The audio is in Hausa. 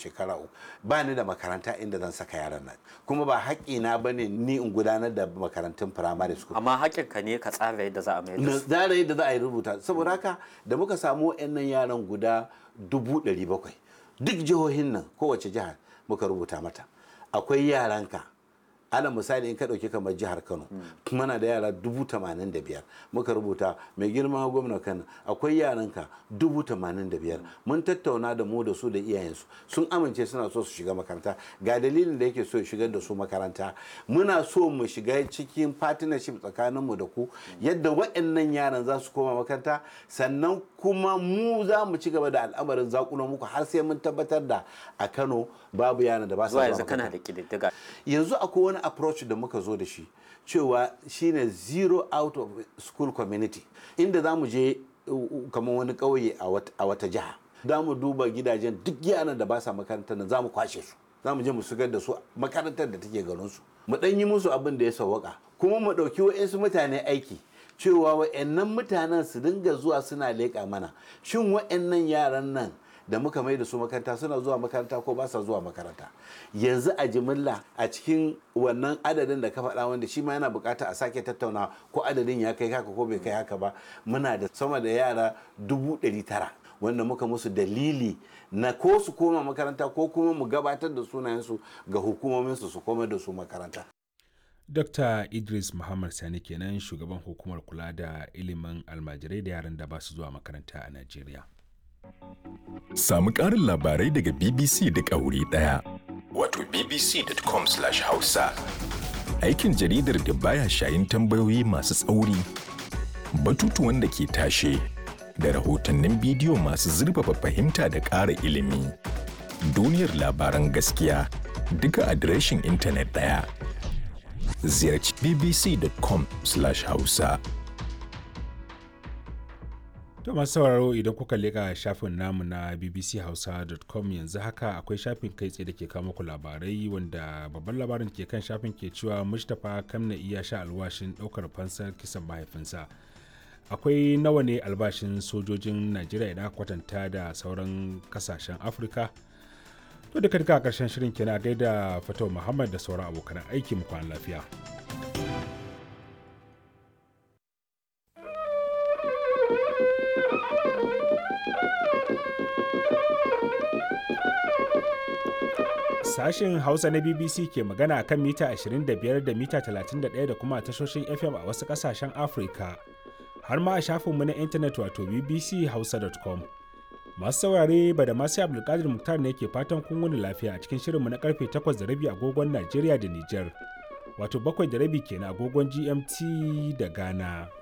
shekara uku ba ni da makaranta inda zan saka yaran nan kuma ba haƙƙina ba ne ni in gudanar da makarantun firamare school amma haƙƙinka ne ka tsara yadda za a mai da na su tsara yadda za a yi rubuta saboda haka da muka samu wa'annan yaran guda dubu ɗari bakwai duk jihohin nan kowace jihar muka rubuta mata akwai yaranka ala misali in ka ɗauki kamar jihar kano muna da yara dubu tamanin da biyar muka rubuta mai girma gwamna kano akwai yaranka dubu tamanin da biyar mun tattauna da mu da su da iyayensu sun amince suna so su shiga makaranta ga dalilin da yake so ya shigar da su makaranta muna so mu shiga cikin partnership tsakaninmu da ku yadda waɗannan yaran za su koma makaranta sannan kuma mu za mu ci gaba da al'amarin zakunan muku har sai mun tabbatar da a kano babu yaran da ba su zuwa zuwa yanzu kana makaranta. da ƙididdiga yanzu akwai wani approach da muka zo da shi cewa shine zero out of school community inda za mu je uh, uh, kamar wani ƙauye a wat- a wata jiha za mu duba gidajen duk yaran da ba sa makarantar nan za mu kwashe su za mu je mu shigar da su makarantar da take garin su mu ɗan yi musu abin da ya sawwaka kuma mu ɗauki wa'insu mutane aiki cewa wa'annan mutanen su dinga zuwa suna leƙa mana shin wa'annan yaran nan da muka mai da su makaranta suna zuwa makaranta ko ba sa zuwa makaranta yanzu a jimilla a cikin wannan adadin da ka faɗa wanda shi ma yana bukata a sake tattauna ko adadin ya kai haka ko bai kai haka ba muna da sama da yara dubu ɗari tara wanda muka musu dalili na ko su koma makaranta ko kuma mu gabatar da sunayensu ga hukumominsu su koma da su makaranta Dr. Idris Muhammad Sani kenan shugaban hukumar kula da ilimin almajirai da yaran da ba su zuwa makaranta a Najeriya. Samu ƙarin labarai daga BBC duk a wuri ɗaya. Wato bbc.com/hausa. Aikin jaridar da baya shayin tambayoyi masu tsauri, batutuwan da ke tashe, da rahotannin bidiyo masu zurfafa fahimta da ƙara ilimi. Duniyar labaran gaskiya duka adireshin intanet ɗaya. Ziyarci bbc.com/hausa. To masu sauraro idan kuka leka shafin namu na bbchausa.com yanzu haka akwai shafin kai tsaye da ke kawo muku labarai wanda babban labarin ke kan shafin ke cewa Mustapha Kamna iya sha alwashin ɗaukar fansar kisan mahaifinsa. Akwai nawa ne albashin sojojin Najeriya idan aka kwatanta da sauran kasashen Afirka? To duka duka a ƙarshen shirin kenan a gaida Fatau Muhammad da sauran abokan aiki mu kwana lafiya. Sashen Hausa na BBC ke magana a kan mita 25 da mita 31 da kuma tashoshin FM a wasu ƙasashen Afirka. Har ma a shafinmu na intanet wato bbchausa.com. Masu saurare ba da masu Abdulkadir Muktar ne ke fatan kun wuni lafiya a cikin shirinmu na karfe 8 da rabi agogon Najeriya da Nijar. Wato bakwai da rabi kenan agogon GMT da Ghana.